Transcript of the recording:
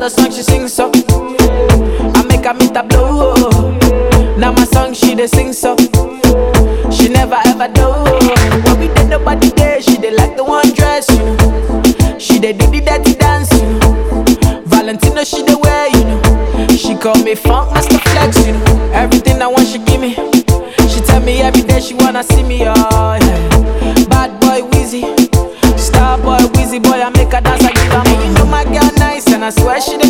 the song she sing so. I make her meet a blow. Now my song she dey sing so. She never ever do. But we did nobody there. She dey like the one dress, you know. She dey do the dirty dance, you know. Valentino she dey wear, you know. She call me funk master flex, you know. Everything I want she give me. She tell me every day she wanna see me, oh yeah. Bad boy Wheezy, star boy Wheezy boy I make her dance I give her. And you know my girl nice and I swear she dey